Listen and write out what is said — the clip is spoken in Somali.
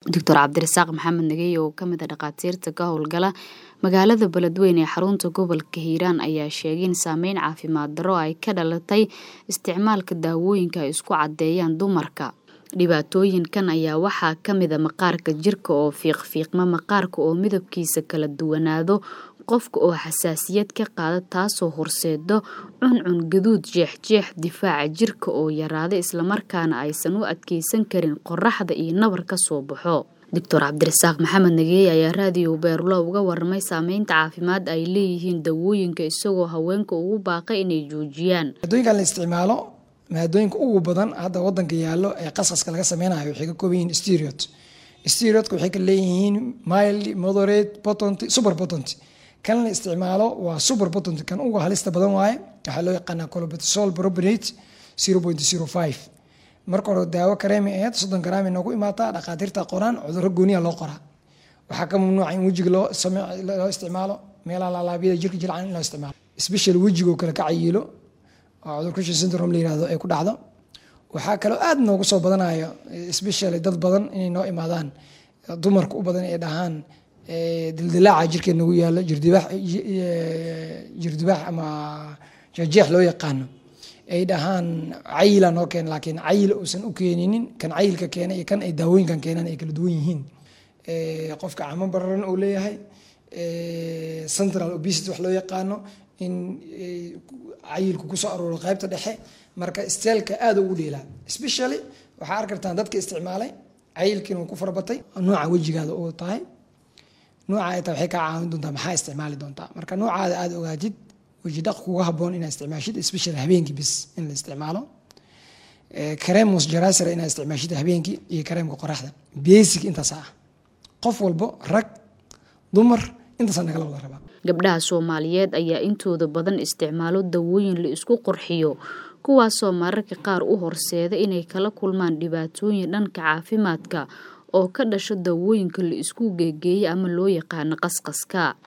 doctor cabdirasaaq maxamed nagey oo kamid a dhakhaatiirta ka howlgala magaalada beledweyne ee xarunta gobolka hiiraan ayaa sheegay in saameyn caafimaad darro ay ka dhalatay isticmaalka daawooyinka ay isku caddeeyaan dumarka dhibaatooyinkan ayaa waxaa kamid a maqaarka jirka oo fiiqfiiqma maqaarka oo midabkiisa kala duwanaado qofka oo xasaasiyad ka qaada taasoo horseedo cuncun gaduud jeexjeex difaaca jirka oo yaraada islamarkaana aysan u adkeysan karin qoraxda iyo nabar ka soo baxo doctor cabdirasaaq maxamed nageey ayaa raadiyo beerulo uga waramay saameynta caafimaad ay leeyihiin dawooyinka isagoo haweenka ugu baaqay inay joojiyaan maadooyinkan la isticmaalo maadooyinka ugu badan hadda wadanka yaallo ee qasqaska laga sameynayo waxay ka kooban yihiin stereot stereotka waxay ka leeyihiin mild moderate potent super potent kan la isticmaalo waa super potent kan uga halista badan waaye waxaa loo yaqaanaa colobetasol propionate zero point zero five marka hore daawo kareemi aheyd soddon garaam noogu imaataa dhakhaatiirta qoraan cudurro gooniya loo qoraa waxaa ka mamnuuca in wejiga loo loo isticmaalo meelaha laalaabyada jirka jilcan in loo isticmaalo special wejigoo kale ka cayiilo oo cudur cushion syndrome la yirahdo ay ku dhacdo waxaa kaloo aad noogu soo badanayo specially dad badan inay noo imaadaan dumarka u badan ay dhahaan dildilaaca jirkeed nagu yaalo jirdibaax jirdibaax ama jeexjeex loo yaqaano ay dhahaan cayila noo keena laakiin cayil uusan u keeninin kan cayilka keena iyo kan ay daawooyinkan keenaan ay kala duwan yihiin qofka camo bararan uu leeyahay central obesity wax loo yaqaano in cayilku kusoo arooro qaybta dhexe marka steelka aada ugu dheelaa specially waxaa arki kartaan dadka isticmaalay cayilkiina uu ku farabatay nooca wejigaada uu tahay nooca ay tahay waxay kaa caawin doontaa maxaa isticmaali doontaa marka noocaada aada ogaatid weji dhaq kuga haboon inaad isticmaashid special habeenkii bis in la isticmaalo kareem mosjarasira inaad isticmaashid habeenkii iyo kareemka qoraxda basic intaas ah qof walbo rag dumar intaasa nagala wada rabaa gabdhaha soomaaliyeed ayaa intooda badan isticmaalo dawooyin la isku qurxiyo kuwaasoo mararka qaar u horseeda inay kala kulmaan dhibaatooyin dhanka caafimaadka oo ka dhasho dawooyinka la isku geegeeya ama loo yaqaano qasqaska